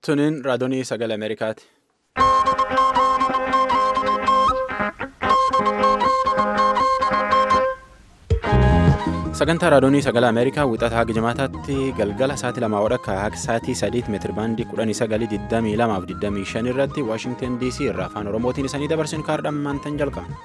Tuniin raadiyoo sagalee Ameerikaati. Sagantaa raadiyoo sagalee Ameerikaa wixata haga jimaataatti galgala sa'aatii lamaa wadhakka haga sa'aatii sadiitti meetiri baandii kudhanii sagalii digdamii lamaaf digdamii shan irratti Waashingtan DC irraa afaan Oromootiin isanii dabarsin kaardhaan maantan jalqabna.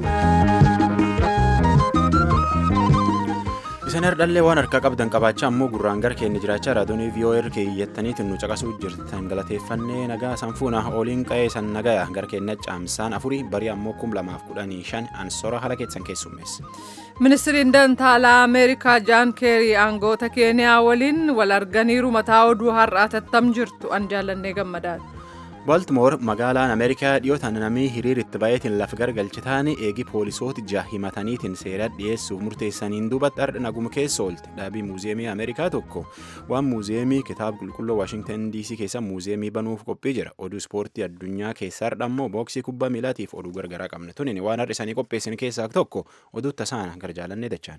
Isin hardhallee waan harkaa qabdan qabaachaa ammoo gurraan gara keenya jiraachaa raadiyoo VOA keeyyattaniitiin nu caqasuu jirtan galateeffannee nagaa sanfuuna ooliin qa'ee san nagaya gara keenya caamsaan afurii barii ammoo kum lamaaf kudhanii shan ansoora haala keessan keessummeessa. Ministiriin Dantaalaa Ameerikaa Jaan Keerii aangoota Keeniyaa waliin wal arganiiru mataa oduu har'aa tattam jirtu an jaallannee gammadaadha. Baltimoor magaalaan Ameerikaa dhiyootaan namni hiriiritti baay'eetiin lafa gargalchitaan eegi poolisoota ja'a himataniitiin seera dhiyeessuuf murteessaniin duubatti har'a naguma keessa oolte dhaabii muuziyeemii Ameerikaa tokko waan muuziyeemii kitaaba qulqulluu Waashingtan DC keessa muuziyeemii banuuf qophii jira oduu ispoortii addunyaa keessa har'a ammoo booksii kubbaa miilaatiif oduu gargaraa qabna tunin waan har'a isaanii qopheessan keessaa tokko oduu tasaana gara jaalannee dachaan.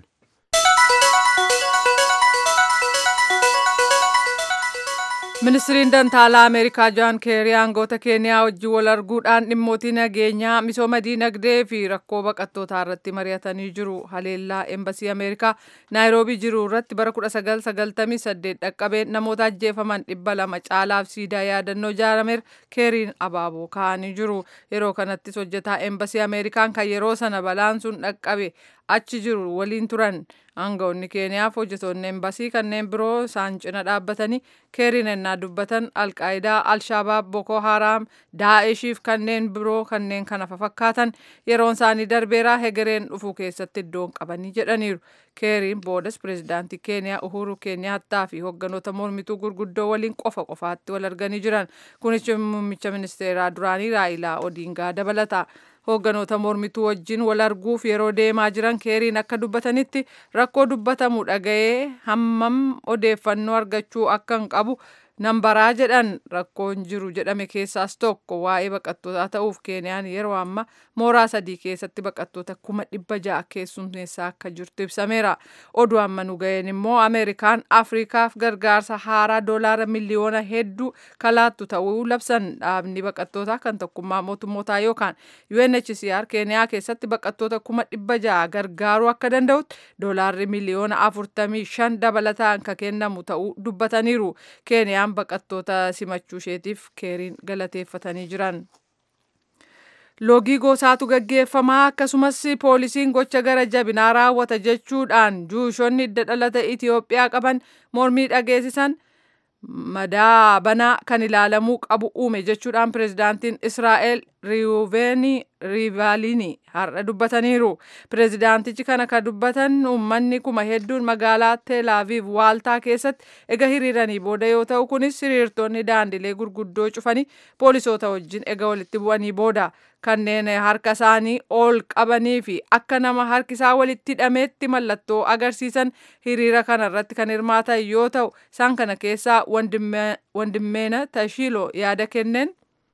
Ministiriin Dantaalaa Ameerikaa Jaan Keerii aangoota Keeniyaa wajjin wal arguudhaan dhimmootii nageenyaa misooma diinagdee fi rakkoo baqattootaa irratti mari'atanii jiru. Haleellaa Eembasii Ameerikaa Naayiroobii jiru irratti bara 1998 dhaqqabeen namoota ajjeefaman dhibba lama caalaaf siidaa yaadannoo ijaarameera Keeriin abaaboo kaa'anii jiru. Yeroo kanattis hojjetaa Eembasii Ameerikaan kan yeroo sana balaan sun dhaqqabe achi jiru waliin turan. Aangawoonni Keeniyaaf hojjetoonni Eembasii kanneen biroo isaan cina dhaabbatanii keeriin ennaa dubbatan Alqaayidaa, Alshabaab, Boko Haram, Daa'eshiif kanneen biroo kanneen kana fakkaatan yeroon isaanii darbeeraa hegereen dhufuu keessatti iddoon qabanii jedhaniiru. Keeriin boodas pireezidaantii Keeniyaa Uhuru Keeniyaattaa fi hogganoota mormituu gurguddoo waliin qofa qofaatti wal arganii jiran. Kunis muummicha ministeeraa duraanii Raayilaa Odiingaa dabalata. Hogganoota mormituu wajjin wal arguuf yeroo deemaa jiran keeriin akka dubbatanitti rakkoo dubbatamu dhaga'ee hammam odeeffannoo argachuu akka hin qabu nan baraa jedhan rakkoon jiru jedhame keessaas tokko waa'ee baqattootaa ta'uuf keeniyaan yeroo amma mooraa sadii keessatti baqattoota kuma dhibba ja'a keessummeessaa akka jirtu ibsameera. Oduu amma nu ga'een immoo Ameerikaan Afrikaaf gargaarsa haaraa doolaara miliyoona hedduu kalaattu ta'uu labsan dhaabni baqattootaa kan tokkummaa mootummootaa yookaan UNHCR keeniyaa keessatti baqattoota kuma dhibba ja'a gargaaruu akka danda'utti doolaarri miliyoona afurtamii shan dabalataan kan kennamu ta'uu dubbataniiru. Keeniyaan baqattoota simachuu isheetiif keeriin galateeffatanii jiran. Loogii gosaatu gaggeeffamaa akkasumas poolisiin gocha gara jabinaa raawwata jechuudhaan juushonni hidda dhalata Itoophiyaa qaban mormii dhageessisan madaa banaa kan ilaalamuu qabu uume jechuudhaan pireezidaantiin Israa'el Riiveeni Riivaalini har'a dubbataniiru. Pireezidaantichi kana kan dubbatan uummanni kuma hedduun magaalaa Teel Aviv waaltaa keessatti ega hiriiranii booda yoo ta'u kunis hiriirtonni daandilee gurguddoo cufanii poolisoota wajjin ega walitti bu'anii booda kanneen harka isaanii ol qabanii fi akka nama harki isaa walitti hidhameetti mallattoo agarsiisan hiriira kana irratti kan hirmaatan yoo ta'u isaan kana keessaa wandimmeena Tashiiloo yaada kenneen.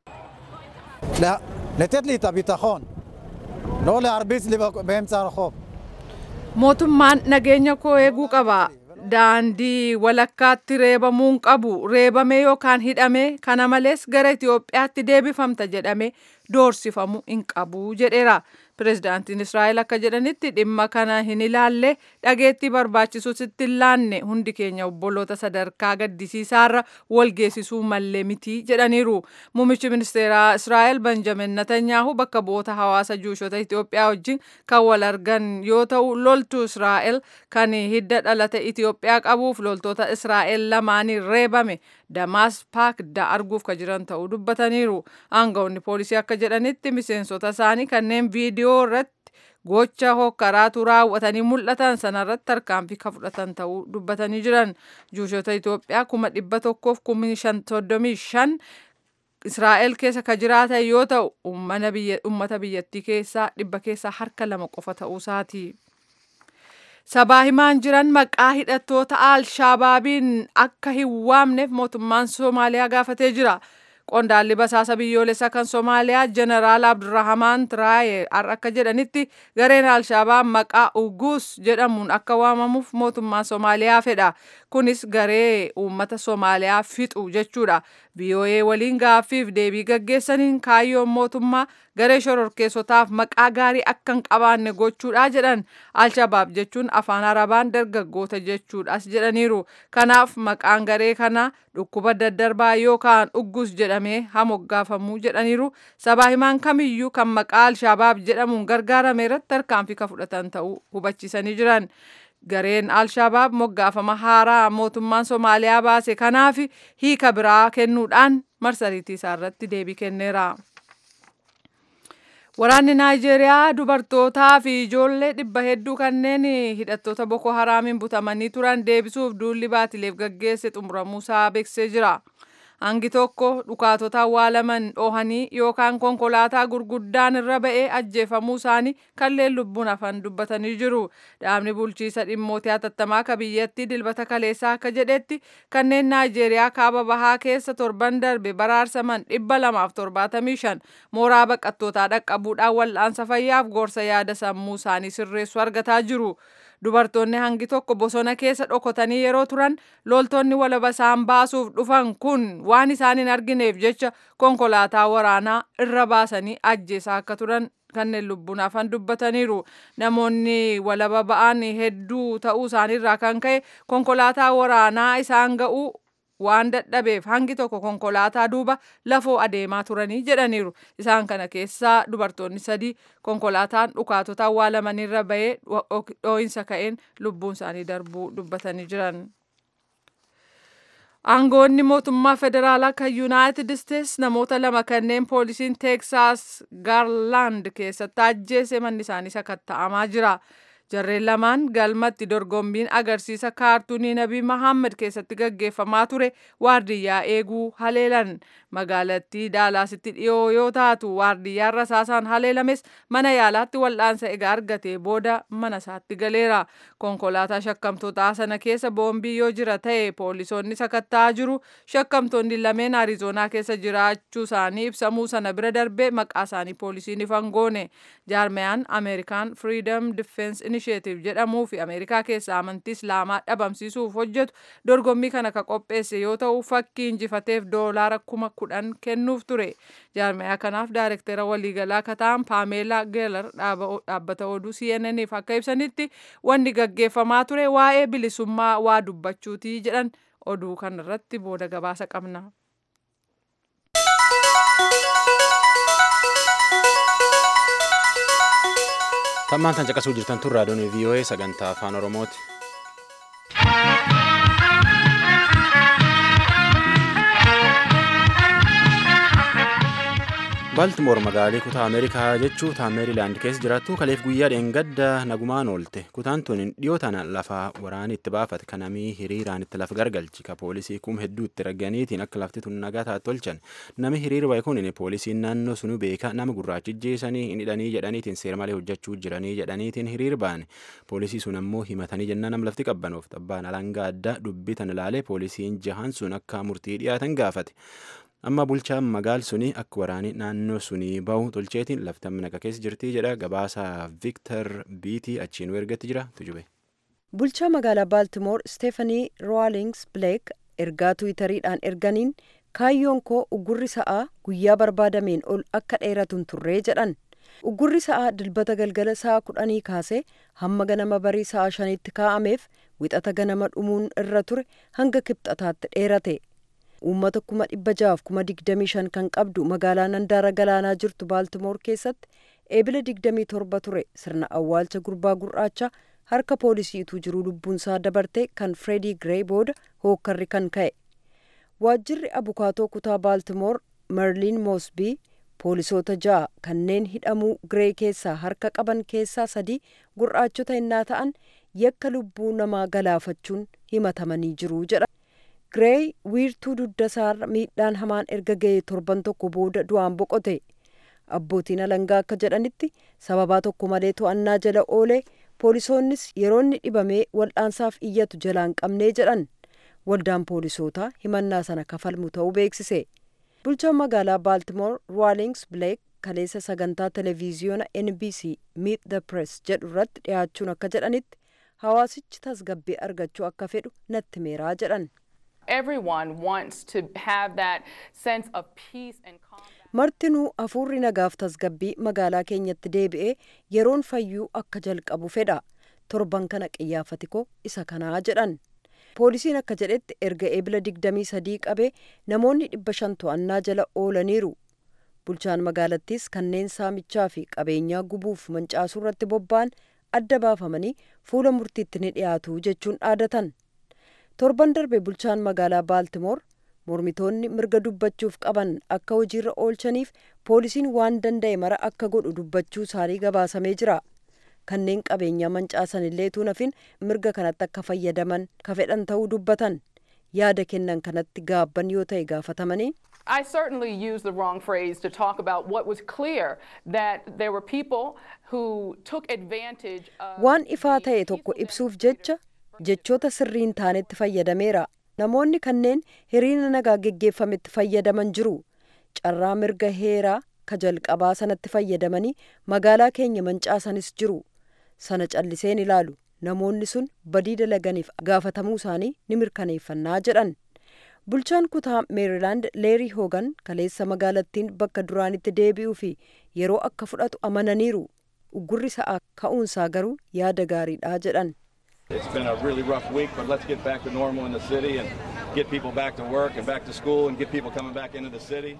לתת לי את הביטחון, לא להרביץ לי באמצע הרחוב. mootummaan nageenya koo eeguu qaba. Daandii walakkaatti reebamuun qabu reebame yookaan hidhame kana malees gara Itoophiyaatti deebifamta jedhame doorsifamu hin qabu jedheera. Pireezidaantiin Israa'el akka jedhanitti dhimma kana hin ilaalle dhageettii barbaachisu sitti hin laanne hundi keenya obboloota sadarkaa gaddisiisaarra wal geessisuu mallee miti jedhaniiru. Muummichi ministeeraa Israa'el Benjamin Netanyaahu bakka bu'oota hawaasa juushota Itoophiyaa wajjin kan wal argan yoo ta'u loltuu Israa'el kan hidda dhalata Itoophiyaa qabuuf loltoota Israa'el lamaaniin reebame Damaas Paakda arguuf kan jiran ta'uu dubbataniiru. Aangawoonni poolisii akka jedhanitti miseensota isaanii kanneen viidiyoo irratti gocha hokkaraatu raawwatanii mul'atan sanarratti tarkaanfii kan fudhatan ta'uu dubbatanii jiran. Juushota Itoophiyaa kuma dhibba tokkoof kuma soddomii shan Israa'el keessa kan jiraatan yoo ta'u uummata biyyattii keessaa dhibba keessaa harka lama qofa ta'uusaati. Sabaa himaan jiran maqaa hidhattoota Alshabaabiin akka hin waamneef mootummaan Somaaliyaa gaafatee jira. Qondaalli basaasa biyyoolessaa kan Somaaliyaa Jeneraal Abdurrahamaan Tiraaye akka jedhanitti gareen Alshabaab maqaa Ugus jedhamuun akka waamamuuf mootummaan Somaaliyaa fedha. Kunis garee uummata Somaaliyaa fixu jechuudha. VOA waliin gaaffiif deebii gaggeessaniin kaayyoon mootummaa garee shororkeessotaaf maqaa gaarii akka hin qabaanne gochuudha jedhan alshabaab jechuun afaan arabaan dargaggoota jechuudhas jedhaniiru kanaaf maqaan garee kana dhukkuba daddarbaa yookaan uggus jedhamee hamoggaafamu jedhaniiru sabaa himaan kamiyyuu kan maqaa alshabaab jedhamuun gargaarame irratti tarkaanfii ka fudhatan ta'uu hubachiisanii jiran. gareen alshabaab moggaafama haaraa mootummaan somaaliyaa baase kanaaf hiika biraa kennuudhaan marsariitii isaa irratti deebii kenneera. Waraanni Naayijeeriyaa dubartootaa fi ijoollee dhibba hedduu kanneen hidhattoota Boko Haraamiin butamanii turan deebisuuf duulli baatileef gaggeesse xumuramuusaa beeksisee jira. Hangi tokko dhukaatota awwaalaman dhoohanii yookaan konkolaataa gurguddaan irra ba'ee ajjeefamuu isaanii kanneen lubbuun hafan dubbatanii jiru. Dhaabni bulchiisa dhimmootii hatattamaa akka biyyattii dilbata kaleessaa akka jedhetti kanneen Naayijeeriyaa kaaba bahaa keessa torban darbe baraarsaman dhibba lamaaf torbaatamii shan mooraa baqattootaa dhaqqabuudhaan wal'aansa fayyaaf gorsa yaada sammuu isaanii sirreessu argataa jiru. Dubartoonni hangi tokko bosona keessa dhokotanii yeroo turan loltoonni walaba isaan baasuuf dhufan kun waan isaan hin argineef jecha konkolaataa waraanaa irra baasanii ajjeesaa akka turan kanneen lubbuun hafan dubbataniiru. Namoonni walaba ba'an hedduu ta'uu isaaniirraa kan ka'e konkolaataa waraanaa isaan ga'uu waan dadhabeef hangi tokko konkolaataa duuba lafoo adeemaa turanii jedhaniiru. Isaan kana keessaa dubartoonni sadii konkolaataan dhukaatota awwaalamanirra bahee dhoo'insa ka'een lubbuun isaanii darbuu dubbatanii jiran. Aangoonni mootummaa federaalaa kan Yuunaayitid Isteets namoota lama kanneen poolisiin Teeksaas Gaarlaand keessatti ajjeese manni isaanii sakatta'amaa jira. Jarreen lamaan galmatti dorgommiin agarsiisa kaartuunii Nabii Mahammad keessatti gaggeeffamaa ture waardiyyaa eeguu haleelan. Magaalattii Daalaasitti dhiyoo yoo taatu waardiyyaan rasaasaan haleelames mana yaalaatti wal'aansa egaa argatee booda mana isaatti galeera. Konkolaataa shakkamtootaa sana keessa boombii yoo jira ta'e poolisoonni sakatta'aa jiru. Shakkamtoonni lameen Arizoonaa keessa jiraachuu isaanii ibsamuu sana bira darbee maqaa isaanii poolisiin ifan goone. Jaarmiyaan Ameerikaan Freedom Defense Initiative jedhamuu fi Ameerikaa keessa amantii Islaamaa dhabamsiisuuf hojjetu dorgommii kana ka qopheesse yoo ta'u fakkii injifateef doolaara kuma kudhan kennuuf ture. Jaarmiyaa kanaaf daayirektara waliigalaa ka ta'an Paameelaa Geelar dhaabbata oduu CNN'if akka ibsanitti wanni gaggeeffamaa ture waa'ee bilisummaa waa dubbachuuti jedhan oduu kanarratti booda gabaasa qabna. Tammaan tan caqasuu jirtan tun raadiyoon VOA sagantaa afaan Oromooti. Baltimoor magaalaa kutaa Ameerikaa jechuu taa Meerilaand keessa jiraattu kaleef guyyaa dheengadda nagumaan oolte. Kutaan tun dhiyoo tana lafa waraanii itti baafate kanamii hiriiraan itti lafa gargalchi ka poolisii kum hedduu itti raganiitiin akka lafti tun nagaa taate tolchan. Nami hiriira bahe kun poolisiin naannoo sunu beeka nama gurraachi ijjeessanii hin hidhanii jedhaniitiin seera malee hojjechuu jiranii jedhaniitiin hiriir baane. Poolisii sun ammoo himatanii jennaan nama lafti qabbanoof abbaan alangaa addaa dubbitan ilaalee poolisiin jahan sun akka murtii dhiyaatan gaafate. amma bulchaan magaal suni akka waraanii naannoo sunii bahu tolcheetiin lafti amma naqa keessa jirtii jedha gabaasaa viiktar biitii achiin ergatti jira tujube. bulchaa magaalaa baaltimoor steefanii roowalings bileek ergaa tuwitariidhaan erganiin kaayyoon koo uggurri sa'aa guyyaa barbaadameen ol akka dheeratuun turree jedhan uggurri sa'aa dilbata galgala sa'a kudhanii kaasee hamma ganama barii sa'a shaniitti kaa'ameef wixata ganama dhumuun irra ture hanga kibxataatti dheerate. uummata kuma dhibba jahaaf kuma digdamii shan kan qabdu magaalaa handaara galaanaa jirtu baaltimoor keessatti eebila digdamii torba ture sirna awwaalcha gurbaa gurraacha harka poolisiitu jiru lubbuunsaa dabarte kan freedii giree booda hookkarri kan ka'e waajjirri abukaatoo kutaa baaltimoor merliin moosbii poolisoota ja'a kanneen hidhamuu giree keessaa harka qaban keessaa sadii gurraachota innaa ta'an yakka lubbuu namaa galaafachuun himatamanii jiru jedha. Gireey wiirtuu dugdasaarra miidhaan hamaan erga ga'ee torban tokko booda du'aan boqote. Abbootiin alangaa akka jedhanitti sababaa tokko malee to'annaa jala oolee poolisoonnis yeroo inni dhibamee wal'aansaaf iyyatu jalaan qabnee jedhan. Waldaan poolisootaa himannaa sana kafalmu ta'uu beeksise. Bulchaan magaalaa Baaltimoor Ruwaalings Bileek kaleessa sagantaa televiziyoona NBC Meet the Press jedhu irratti dhiyaachuun akka jedhanitti hawaasichi tasgabbii argachuu akka fedhu natti meeraa jedhan. Everyone wants to have that sense of peace and calm. martinuu hafuurri nagaaf tasgabbii magaalaa keenyatti deebi'ee yeroon fayyuu akka jalqabu fedha torban kana qiyyaafatikoo isa kanaa jedhan poolisiin akka jedhetti erga eebila digdamii sadii qabee namoonni dhibba shan to'annaa jala oolaniiru bulchaan magaalattiis kanneen saamichaa fi qabeenyaa gubuuf mancaasuu irratti bobba'an adda baafamanii fuula murtiitti ni dhiyaatu jechuun dhaadatan torban darbe bulchaan magaalaa baaltimoor mormitoonni mirga dubbachuuf qaban akka hojiirra oolchaniif poolisiin waan danda'e mara akka godhu dubbachuu isaanii gabaasamee jira kanneen qabeenyaa mancaasan illee tuun hafin mirga kanatti akka fayyadaman ka fedhan ta'uu dubbatan yaada kennan kanatti gaabban yoo ta'e gaafatamanii I certainly used the wrong phrase to talk about what was clear that there were people who took advantage of. waan ifaa ta'e tokko ibsuuf jecha jechoota sirriin taanetti fayyadameera namoonni kanneen hiriira nagaa geggeeffametti fayyadaman jiru carraa mirga heeraa ka jalqabaa sanatti fayyadamanii magaalaa keenya mancaasanis jiru sana calliseen ilaalu namoonni sun badii dalaganiif gaafatamuu isaanii ni mirkaneeffannaa jedhan bulchaan kutaa meerilaand leerii hoogan kaleessa magaalattiin bakka duraanitti deebi'uu fi yeroo akka fudhatu amananiiru uggurri sa'aa ka'uunsaa garuu yaada gaariidha jedhan It's been a really rough week, but let's get back to normal in the city and get people back to work and back to school and get people coming back into the city.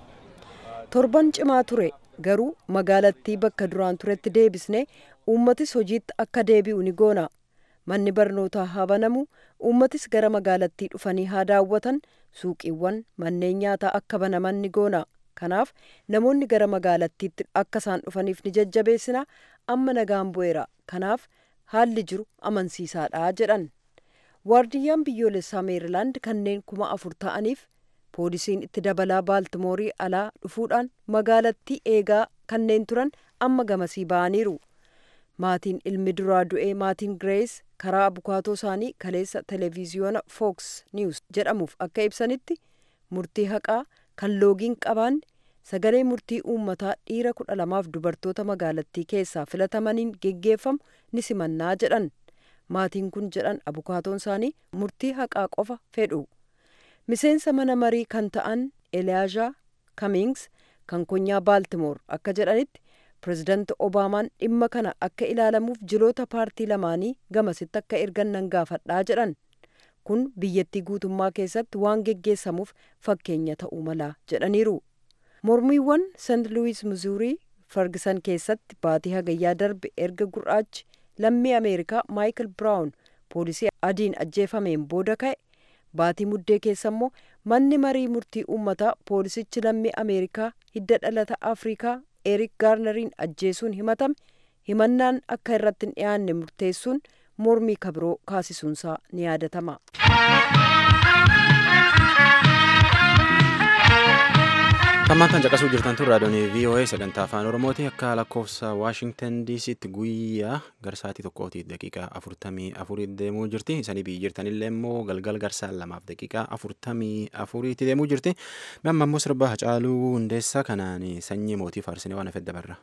torban cimaa ture garuu magaalattii bakka duraan turetti deebisne uummatis hojiitti akka deebi'u ni goona manni barnootaa haa banamu uummatis gara magaalattii dhufanii haa daawwatan suuqiiwwan manneen nyaataa akka banaman ni goona kanaaf namoonni gara magaalattiitti akka isaan dhufaniif ni jajjabeessina amma nagaan bu'eera kanaaf haalli jiru amansiisaadha jedhan waardiyyaan biyyoolessaa meerilaand kanneen kuma afur ta'aniif poolisiin itti dabalaa baaltimoorii alaa dhufuudhaan magaalattii eegaa kanneen turan amma gamasii ba'aniiru maatiin ilmi duraa du'ee maatiin girees karaa abukaatoo isaanii kaleessa televiziyoona fooks niws jedhamuuf akka ibsanitti murtii haqaa kan loogiin qabaanne sagalee murtii uummataa dhiira kudha lamaaf dubartoota magaalattii keessaa filatamaniin geggeeffamu ni simannaa jedhan maatiin kun jedhan abukaatoon isaanii murtii haqaa qofa fedhu miseensa mana marii kan ta'an eliyaazaa kamings kan konyaa baaltimoor akka jedhanitti pirezidanti obaamaan dhimma kana akka ilaalamuuf jiloota paartii lamaanii gamasitti akka ergan nan gaafadhaa jedhan kun biyyattii guutummaa keessatti waan geggeessamuuf fakkeenya ta'uu mala jedhaniiru mormiiwwan sent luwis mizuurii fargisan keessatti baatii hagayyaa darbe erga gurraachi lammii ameerikaa maayikil biraawun poolisii adiin ajjeefameen booda ka'e baatii muddee keessa immoo manni marii murtii uummataa poolisichi lammii ameerikaa hidda dhalata afrikaa erik gaarneriin ajjeesuun himatame himannaan akka irratti hin dhiyaanne murteessuun mormii kabiroo kaasisuunsaa ni yaadatama. Tammaantan caqasuu jirtan tun raadiyoon VOA sagantaa afaan Oromooti akka lakkoofsa Waashingtan DC'tti guyyaa gara sa'aatii tokkootiif daqiiqaa afurtamii afurii deemuu jirti. Isanii biyyi jirtanillee immoo galgal garsaan lamaaf daqiiqaa afurtamii afuriitti deemuu jirti. Amma immoo sirba Hacaaluu Hundeessaa kanaan sanyii mootii faarsinee waan hafedda barra.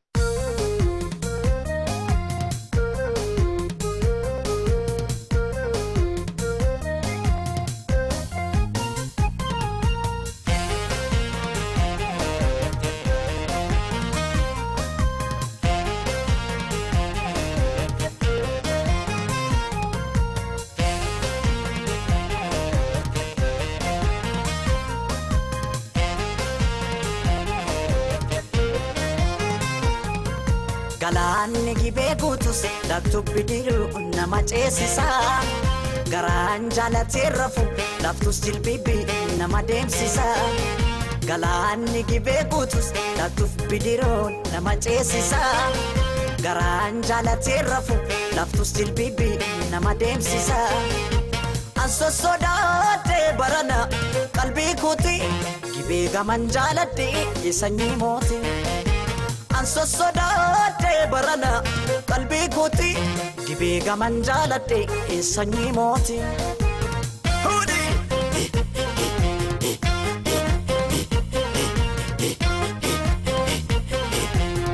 Galaanni gibee guutus laftubbi diruu nama ceesisa. Garaan jaalatee rafu laftus jilbibi nama deemsisa. Galaanni gibee guutus laftubbi diruu nama ceesisa. Garaan jaalatee rafu laftus jilbibi nama deemsisa. Anso sodaatee barana qalbii kuuti gibee gaman jaaladhee sanyii mooti. Anso sodaatee barana qalbii kuuti gibee gaman jaaladhee sanyii mooti.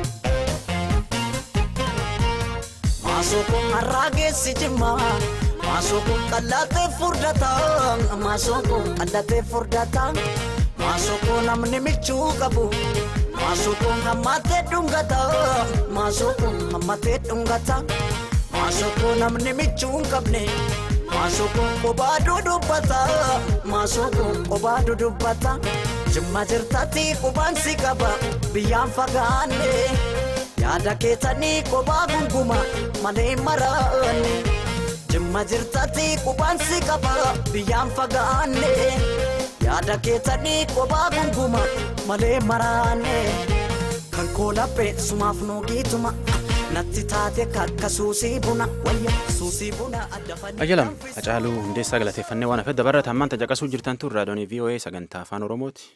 Maasoo kun har'aa geessi jimmaa Maasoko qallatee furdata maasoko qallatee furdata maasoko namni michuu qabu maasoko hammatee dhungata maasoko hammatee dhungata maasoko namni michuu hin qabne maasoko qobaa dudubbata maasoko qobaa dudubbata jimma jirtatti qubaan si qaba biyyaan fagaanne yaada keessanii qobaa gunguma malee maraanne. Jimma jirtatti qubaan si qaba biyyaan fagaanne yaada keessanii qobaa gunguma malee maraanne kan koolaphee sumaaf nuugiituma natti taate kakka suusii buna wayya suusii buna adda fannoo. Ajjalam Hacaaluu Hundeessaa galateeffannee waan hafedda barra tammaan tajaqasuu jirtan tun raadiyoonii VOA sagantaa afaan Oromooti.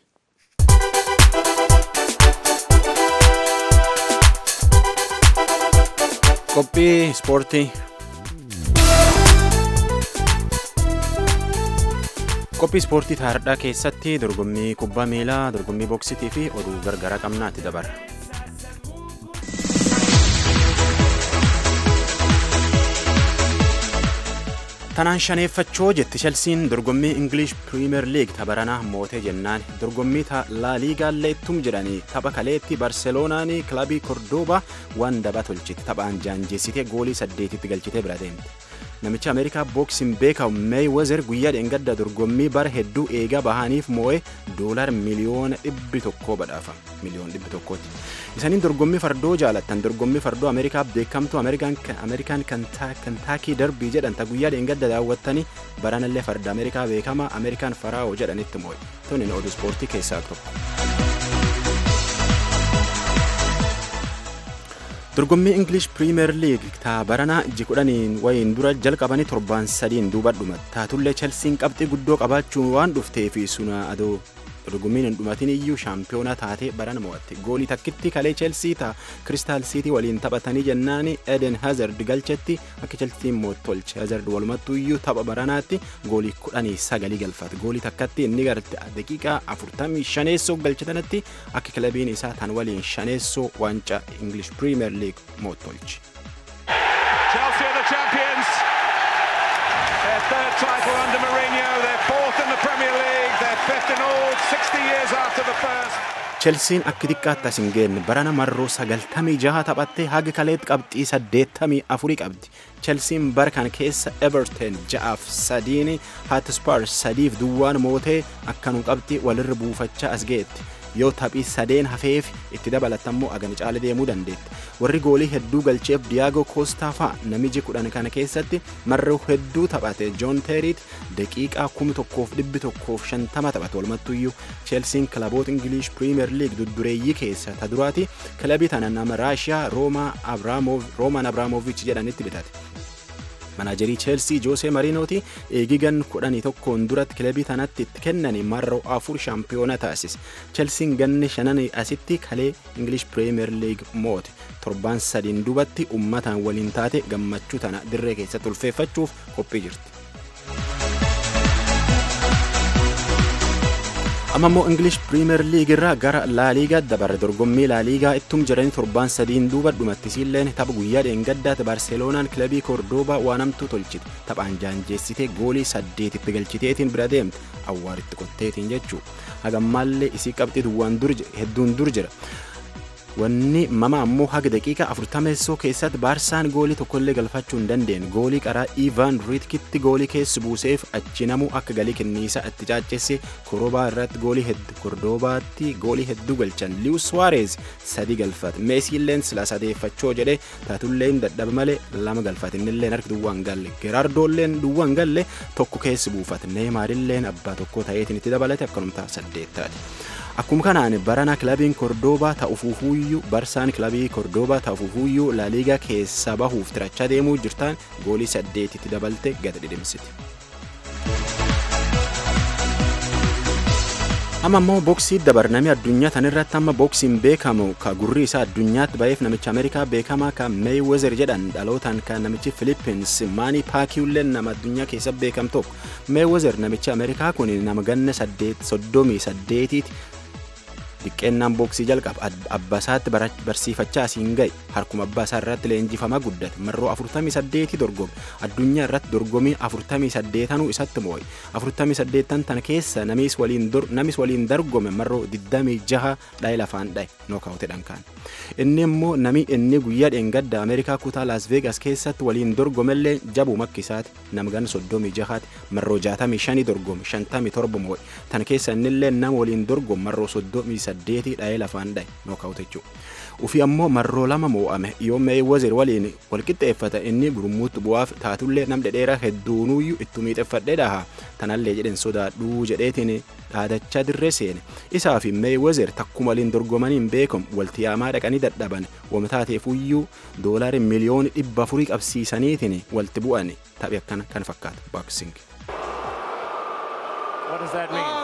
Qophii ispoortii. Qophii ispoortii taardhaa keessatti dorgommii kubbaa miilaa, dorgommii boksitii fi oduu gargaraa qabnaatti dabarra. Tanaan shaneeffachoo jetti Chelsiin dorgommii English Premier League tabaranaa mootee jennaan dorgommii laa liigaallee ittum jedhanii tapha kaleetti Barseloonaan kilabii Kordoobaa waan daba tolchite taphaan jaanjeessitee goolii saddeetitti galchitee bira deemte. Namicha Ameerikaa booksiin beekamu Meeyiwezer guyyaa dheengadda dorgommii bara hedduu eegaa bahaniif moo'ee doolar miliyoona dhibbi tokkoo badhaafa. Miliyoona dhibbi tokkooti. Isaniin dorgommii fardoo jaalattan dorgommii fardoo Ameerikaa beekamtu Ameerikaan Kantaakii darbii jedhanta guyyaa dheengadda daawwattanii baranallee farda Ameerikaa beekama Ameerikaan Faraa'oo jedhanitti moo'e. Tuni oduu ispoortii keessaa tokko. dorgommii English Premier League taa baranaa iji kudhaniin wayiin dura jalqabanii torbaan sadiin duuba dhuma taatullee Chelsiin qabxii guddoo qabaachuu waan dhuftee fi suna adoo dorgommiin hin dhumatin iyyuu shaampiyoonaa taatee barana mo'atte goolii takkitti kalee Chelsea taa Crystal City waliin taphatanii jennaani Eden Hazard galchetti akka Chelsiin moottolche Hazard walumattuu iyyuu tapha baranaatti goolii kudhanii sagalii galfate goolii takkatti inni garte daqiiqaa afurtamii shaneessoo galchetanatti akka kilabiin isaa tan waliin shaneessoo waancaa English Premier League moottolche. Chelsea are the champions. Their third title under Mourinho, their fourth in the Premier League, their fifth in all, 60 years after the first. Chelsiin akka xiqqaatti as hin geenne barana marroo sagaltamii jaha taphattee haga kaleetti qabxii saddeettamii afurii qabdi. Chelsiin bara kana keessa Everton ja'aaf sadiin Hotspur sadiif duwwaan mootee akkanum qabxii walirra buufachaa as geetti. yoo taphii sadeen hafeef itti dabalatammoo agani caala deemuu dandeetti. Warri goolii hedduu galcheef Diyaagoo Koostaa fa'a namichi kudhan kana keessatti marroo hedduu taphate Joon Teeriit daqiiqaa kuma tokkoof dhibbi tokkoof shantama taphate walumattuyyuu Cheelsiin kilaboota Ingilish Piriimeer Liig duddureeyyii keessa ta duraati kilabii tana nama Raashiyaa Rooman Abraamoviich jedhanitti bitate. manaajerii cheelsii joosee mariinooti eegigan kudhanii tokkoon duratti kilabii tanatti itti kennanii marroo afur shaampiyoona taasise cheelsiin ganni shanan asitti kalee ingilish piriimeer liig moote torbaan sadiin dubatti ummataan waliin taate gammachuu tana dirree keessatti ulfeeffachuuf qophii jirti. amma immoo ingilish piriimeer liig irraa gara laaliigaa dabarre dorgommii laaliigaa ittum jedhanii torbaan sadiin duuba dhumattisiilleen tapha guyyaa dheengaddaati barseeloonaan kilabii kordoobaa waanamtuu tolchite taphaan jaanjeessitee goolii saddeetitti galchiteetiin bira deemte awwaaritti qotteetiin jechuu hagammaallee isii qabxii duwwaan hedduun dur jira. wanni mama ammoo haga daqiiqa afurtameessoo keessatti baarsaan goolii tokkollee galfachuu hin dandeenye goolii qaraa iivaan riitkitti goolii keessa buuseef achi namuu akka galii kenniisaa itti caacceesse korobaa irratti goolii hedduu kordoobaatti goolii hedduu galchan liwus suwaareez sadii galfate meesiilleen sila sadeeffachoo jedhe taatulleen dadhaba malee lama galfate innilleen harki duwwaan galle geraardoolleen duwwaan galle tokko keessa buufate neemaarilleen abbaa tokko ta'eetiin itti dabalate akkanumtaa saddeettaati. Akkuma kanaan barana kilabiin Kordoobaa ta'ufuufuyyuu barsaan kilabii Kordoobaa ta'ufuufuyyuu laaliigaa keessa bahuuf tirachaa deemuu jirtaan goolii saddeetitti dabalte gad dhidhimsiti. Amma immoo booksii dabarnamee addunyaa tanirratti amma booksiin beekamu ka gurri isaa addunyaatti ba'eef namicha Ameerikaa beekamaa ka Meeyiwezer jedhan dhalootaan kan namichi Filippins Maanii Paakiiwulleen nama addunyaa keessa beekam tokko. Meeyiwezer namicha Ameerikaa kun nama ganna soddomii saddeetiiti Diqqeennaan booksii jalqaba abbaasaatti barsiifachaa asiin ga'e harkuma abbaasaa irratti leenjifamaa guddate marroo 48 dorgome addunyaa irratti dorgomii 48 isatti moo'e 48 tan keessa namis waliin dorgome marroo 26 dhaye lafaan dhaye nookaawutedhaan kaan inni immoo nami inni guyyaa dheengadda ameerikaa kutaa laas veegas keessatti waliin dorgomellee jabuu makkisaati namgan 36 marroo 65 dorgome 57 moo'e tan keessa innillee nama waliin dorgome marroo 38 dhaye lafaan dhaye nookaawute jechuudha. Ufi ammoo marroo lama moo'ame yoo Meeyiwezer waliin walqixxeeffata inni gurmuutti bu'aaf taatullee nam dhedheeraa hedduunuyyuu itti miixeffadhee dhaha tanallee jedhen sodaadhuu jedheetiin dhaadachaa dirree seene isaa fi Meeyiwezer takkuma waliin dorgomaniin beekamu walti yaamaa dhaqanii dadhaban wamtaateefuyyuu doolaari miliyooni dhibba afurii qabsiisaniitiin walti bu'an taphi akkana kan fakkaatu baaksing. What does that mean?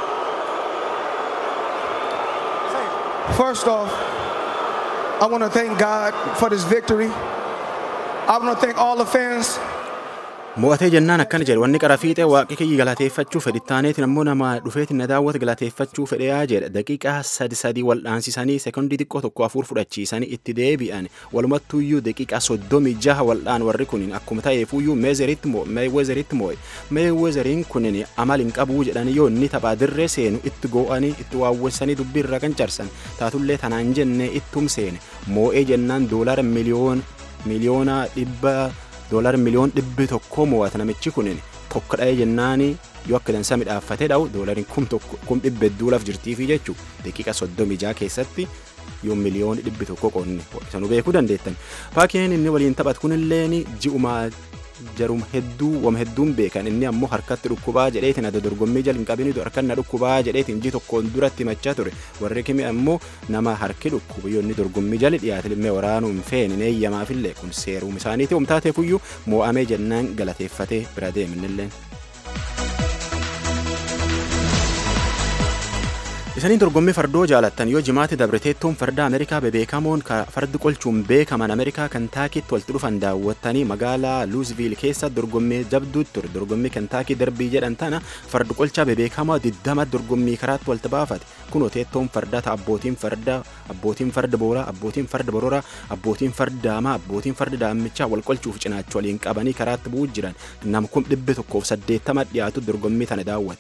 First off, I want to thank God for this victory. I want to thank all the fans. Mo'atee jennaan akkana jedhe wanni qara fiixee waaqi kiyyi galateeffachuu fedhi taaneetiin ammoo nama dhufeetiin na daawwate galateeffachuu fedheyaa jedha daqiiqaa sadi sadii wal dhaansisanii sekondii xiqqoo tokko afur fudhachiisanii itti deebi'an walumattuuyyuu daqiiqaa soddomii jaha waldhaan warri kunin akkuma ta'eefuyyuu meezeritti moo meewezeritti moo'e meewezeriin kunin amal hin qabuu jedhanii yoo inni taphaa dirree seenu itti goo'anii itti waawwessanii dubbii irra kan carsan taatullee tanaan jennee ittum seene moo'ee jennaan doolara miliyoona miliyoona dhibba doolaara miliyoon dhibbi tokko mo'ata namichi kunin tokko dha'ee jennaani yoo akka dansa midhaaffatee dha'u doolariin kum tokko kum dhibba hedduulaaf jirtiifi jechuu daqiiqa soddomii jaha keessatti yoo miliyoon dhibbi tokko qonne sanuu beekuu dandeettan paakeen inni waliin taphatu kunilleen ji'uma jarum hedduu wama hedduun beekan inni ammoo harkatti dhukkubaa jedheetiin adda dorgommii jala hin qabinitu harkanna dhukkubaa jedheetiin ji tokkoon duratti himachaa ture warri kimi ammoo nama harki dhukkubu yoo inni dorgommii jala dhiyaate illee waraanuu hin feene eeyyamaafillee kun seeruum isaaniiti humtaateefuyyuu moo'amee jennaan galateeffatee bira deeminilleen. Isaniin dorgommii fardoo jaalattan yoo jimaatti dabreteettuun farda Ameerikaa bebeekamoon fardi qolchuun beekaman Ameerikaa Kentaakiitti walitti dhufan daawwattanii magaalaa Luuzviil keessa dorgommii jabduutti ture. Dorgommii Kentaakii darbii jedhan tana fardi qolchaa bebeekamaa diddama dorgommii karaatti walitti baafate. Kunoo teettoon fardaa ta'a abbootiin farda abbootiin farda booraa abbootiin farda bororaa abbootiin farda daamaa abbootiin farda daammichaa wal qolchuuf cinaacha waliin qabanii karaatti bu'uu jiran nam kum dhibbi tokkoof saddeettama dhiyaatu dorgommii tana daawwate.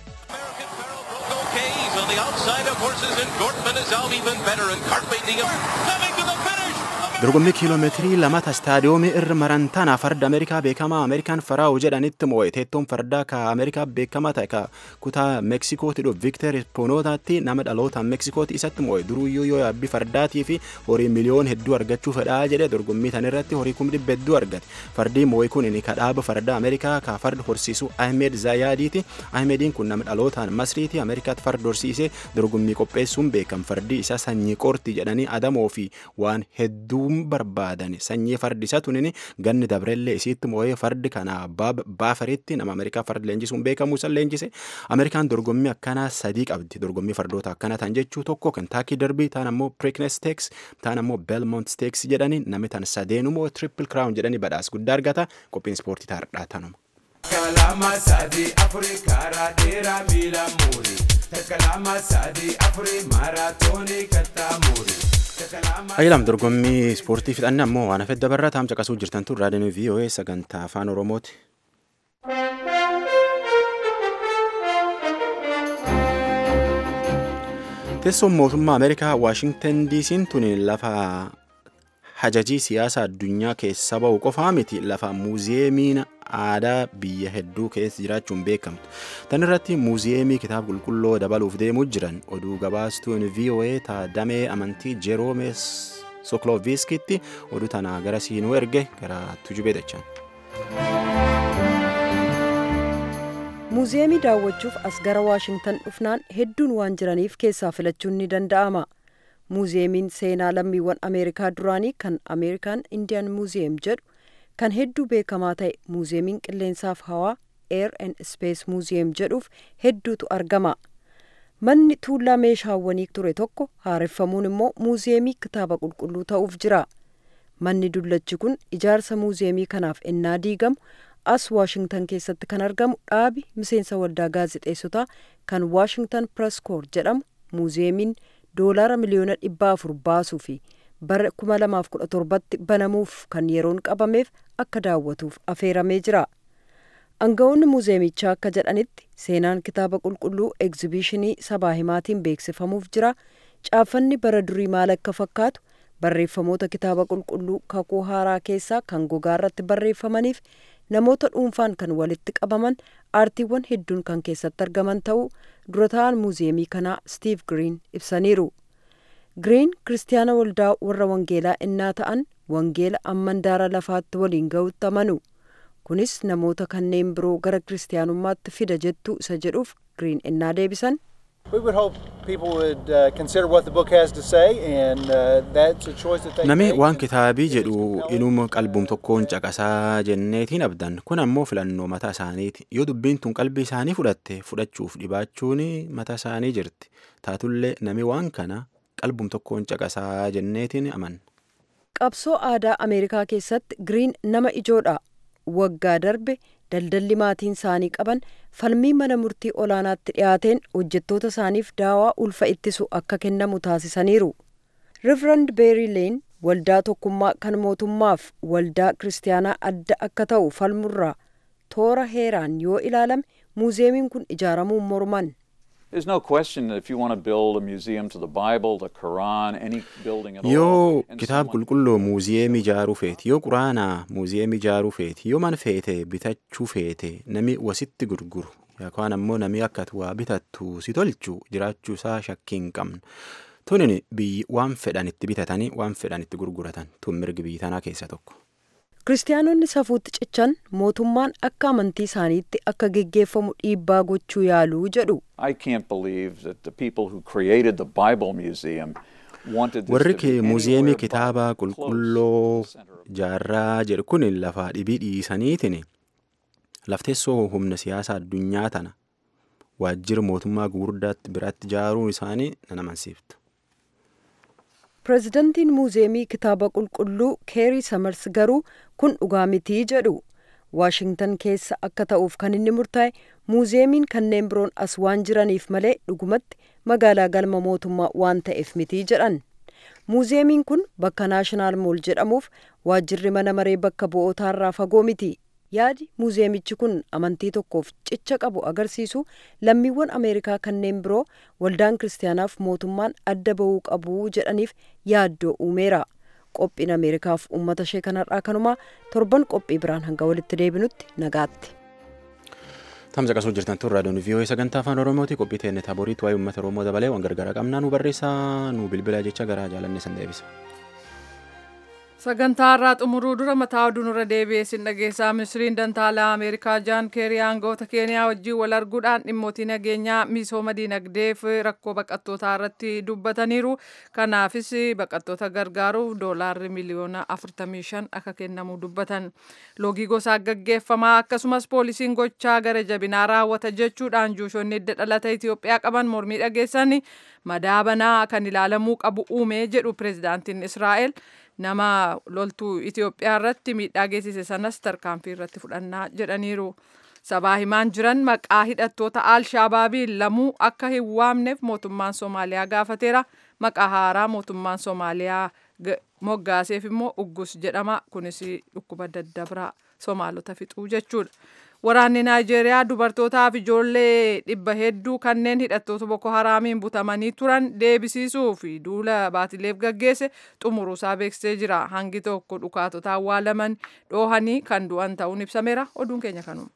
the outside of horses and Gortman is out even better and Carpe Diem coming to the finish. dorgommii kiiloomeetirii lamata istaadiyoomii irra maran tana farda ameerikaa beekamaa ameerikaan faraa'u jedhanitti moo'e teettoon fardaa ka ameerikaa beekamaa ta'e ka kutaa meksikooti dhufu vikter poonootaatti nama dhaloota meksikooti isatti moo'e duruyyuu yoo yaabbii fardaatii fi horii miliyoon hedduu argachuu fedhaa jedhe dorgommii tan irratti horii kum dhibba hedduu argate fardii moo'e kun inni kadhaaba fardaa ameerikaa ka farda horsiisu ahmed zaayaadiiti ahmediin kun nama dhalootaan masriiti ameerikaatti farda horsiisee dorgommii qopheessuun beekam fardi isaa sanyii qorti jedhanii adamoo fi waan hedduu barbaadan sanyii fardi isa tunin ganni dabrellee isiitti moo'ee fardi kana baafaritti nama ameerikaa fardi leenjisuun beekamu san leenjise ameerikaan dorgommii akkanaa sadii qabdi dorgommii fardoota akkana tan jechuu tokko kentaakii darbii taan ammoo preeknes steeks taan ammoo belmont steeks jedhani namni tan sadeenumoo triple crown jedhani badhaas guddaa argata qophiin ispoortii taardhaa tanuma. Kalama sadi afuri karaa dheeraa miila muuri. Kalama sadi afuri maaraatoonii kattaa muuri. Ayyalam dorgommii ispoortii fixanne ammoo waan hafedda barraa taam caqasuu jirtantu raadiyoon VOA sagantaa afaan Oromooti. Teessoon mootummaa Ameerikaa Waashingtan DC'n tuni lafa hajajii siyaasa addunyaa keessa ba'u qofaa miti lafa muuziyeemiin aadaa biyya hedduu keessa jiraachuun beekamtu. Tan irratti muuziyeemii kitaaba qulqulluu dabaluuf deemuu jiran oduu gabaastuun VOA ta damee amantii Jeroome Sokloviskitti oduu tana gara siinuu erge gara tujubee dachaan. muuziyeemii daawwachuuf as gara waashingtan dhufnaan hedduun waan jiraniif keessaa filachuun ni danda'ama. muuziyeemiin seenaa lammiiwwan ameerikaa duraanii kan ameerikaan indiyan muuziyeem jedhu kan hedduu beekamaa ta'e muuziyeemiin qilleensaaf hawaa air and space muuziyeem jedhuuf hedduutu argama manni tuullaa meeshaawwanii ture tokko haareffamuun immoo muuziyeemii kitaaba qulqulluu ta'uuf jira manni dullachi kun ijaarsa muuziyeemii kanaaf ennaa diigamu as waashingtan keessatti kan argamu dhaabi miseensa waldaa gaazexeessotaa kan waashingtan press corps jedhamu muuziyeemiin doolaara miliyoona dhibba afur baasuu fi bara 2017tti banamuuf kan yeroon qabameef akka daawwatuuf afeeramee jira. Aangawoonni muuziyeemichaa akka jedhanitti seenaan kitaaba qulqulluu egzibiishinii sabaa himaatiin beeksifamuuf jira. Caaffanni bara durii maal akka fakkaatu barreeffamoota kitaaba qulqulluu kakuu haaraa keessaa kan gogaa irratti barreeffamaniif namoota dhuunfaan kan walitti qabaman aartiiwwan hedduun kan keessatti argaman ta'uu dura ta'an muuziyeemii kanaa Steve Green ibsaniiru. Green kiristaana waldaa warra wangeelaa innaa ta'an wangeela ammandaara lafaatti waliin ga'utti amanu. Kunis namoota kanneen biroo gara kiristaanummaatti fida jettuu isa jedhuuf Green innaa deebisan. We would hope people would uh, consider what the book has to say, and uh, that's a choice that they Nami make. waan kitaabii jedhu inuma qalbuum tokkoon caqasaa jenneetiin abdan kun ammoo filannoo mataa isaaniiti yoo dubbiin tun qalbii isaanii fudhatte fudhachuuf dhibaachuun mataa isaanii jirti taatullee nami waan kana qalbuum tokkoon caqasaa jenneetiin amanna. Qabsoo aadaa Ameerikaa keessatti Green nama ijoodha. Waggaa darbe daldalli maatiin isaanii qaban falmii mana murtii olaanaatti dhiyaateen hojjettoota isaaniif daawaa ulfa ittisu akka kennamu taasisaniiru. Riverand Beerii Leen waldaa tokkummaa kan mootummaaf waldaa kiristaanaa adda akka ta'u falmurraa toora heeraan yoo ilaalame muuziyeemiin kun ijaaramuun morman. There's no question that if you want to build a museum to the Bible, the Quran, any building at all, yoo and kitaaba qulqulluu muuziyeemii ijaaruu feeti yoo quraanaa muuziyeemii ijaaruu feeti yoo mana feete bitachuu feete nami wasitti gurguru yookaan ammoo nami akka ati waa bitattu si tolchu jiraachuu isaa shakkii hin qabnu. Tunin biyyi waan fedhan itti bitatanii waan fedhan itti gurguratan tun mirgi biyyi tanaa keessa tokko. Kiristaanonni safuutti cichan mootummaan akka amantii isaaniitti akka geggeeffamu dhiibbaa gochuu yaaluu jedhu. I can't believe that the people who created the Bible Museum wanted this Warri to be kee muuziyeemii anywhere kitaaba qulqulloo jaarraa jedhu kun lafaa dhibii dhiisaniitiin lafteessoo humna siyaasaa addunyaa tana waajjira mootummaa gugurdaatti biraatti ijaaruun isaanii nan amansiiftu. Pireezidantiin muuziyeemii kitaaba qulqulluu keerii samars garuu kun dhugaa mitii jedhu. Waashingtan keessa akka ta'uuf kan inni murtaa'e muuziyeemiin kanneen biroon as waan jiraniif malee dhugumatti magaalaa galma mootummaa waan ta'eef mitii jedhan. Muuziyeemiin kun bakka naashinaal mool jedhamuuf waajjirri mana maree bakka bu'ootaarraa fagoo miti. Yaadi muuziyeemichi kun amantii tokkoof cicha qabu agarsiisu lammiiwwan Ameerikaa kanneen biroo waldaan kiristaanaaf mootummaan adda bahuu qabu jedhaniif yaaddoo uumeera. Qophiin Ameerikaaf uummata ishee kanarraa kanumaa torban qophii biraan hanga walitti deebinutti nagaatti. Tamsa qasuu jirtan tun raadiyoon vii'oo sagantaa afaan oromooti qophii teenne taaboriitti waa'ee uummata oromoo dabalee waan gargaara qabnaa nu barreessaa nu bilbilaa jecha gara jaalanne san deebisa. Sagantaa irraa xumuruu dura mataa oduu nurra deebi'ee sin dhageessaa ministiriin dantaalaa Ameerikaa Jaan Keerii aangawoota Keeniyaa wajjin wal arguudhaan dhimmootii nageenyaa misooma diinagdee fi rakkoo baqattootaa irratti dubbataniiru. Kanaafis baqattoota gargaaruuf doolaarri miliyoona 45 akka kennamu dubbatan. Loogii gosaa gaggeeffamaa akkasumas poolisiin gochaa gara jabinaa raawwata jechuudhaan juushonni hidda dhalata Itoophiyaa qaban mormii dhageessan madaabanaa kan ilaalamuu qabu uume jedhu pireezidaantiin Israa'el. nama loltuu Itoophiyaa irratti miidhaa geessise sanas tarkaanfii irratti fudhannaa jedhaniiru. Sabaa himaan jiran maqaa hidhattoota Alshaabaabiin lamuu akka hin waamneef mootummaan Somaaliyaa gaafateera. Maqaa haaraa mootummaan Somaaliyaa moggaaseef immoo uggus jedhama. Kunis dhukkuba daddabraa Somaalota fixuu jechuudha. Waraanni Naayijeeriyaa dubartootaaf ijoollee dhibba hedduu kanneen hidhattoota Boko Haraamiin butamanii turan deebisiisuu fi duula baatileef gaggeesse xumuruusaa beeksisee jira. Hangi tokko dhukaatota awwaalaman dhoohanii kan du'an ta'uun ibsameera. Oduun keenya kanuma.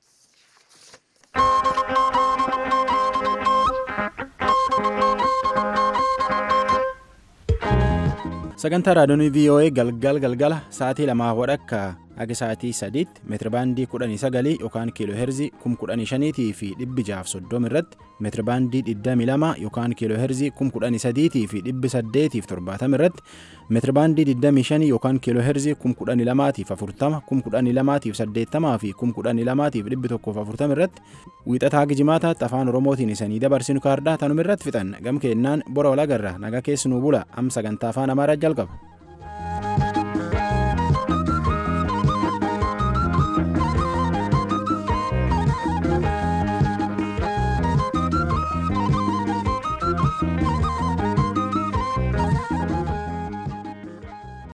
Sagantaa raadiyoon VOA galgal galgala sa'aatii lamaa wadhakka Akka sa'aatii sadiitti meetirabaandii kudhanii sagalii yookaan kiiloo heerzii kum kudhanii shaniitii fi dhibbi jaaf soddoma irratti meetirabaandii digdamii lama yookaan kiiloo heerzii kum kudhanii sadiitii fi dhibbi saddeetiif torbaatama irratti meetirabaandii digdamii shanii yookaan kiiloo heerzii kum kudhanii lamaatiif afurtama kum kudhanii lamaatiif saddeettamaa fi kum kudhanii lamaatiif dhibbi tokkoof afurtama irratti wiixataa gijimaataatti afaan oromootiin isanii dabarsinu kaardaa tanuma irratti fixan gam keennaan bora walagarra nagaa keessanuu bula am sagantaa afaan amaaraa jalqaba.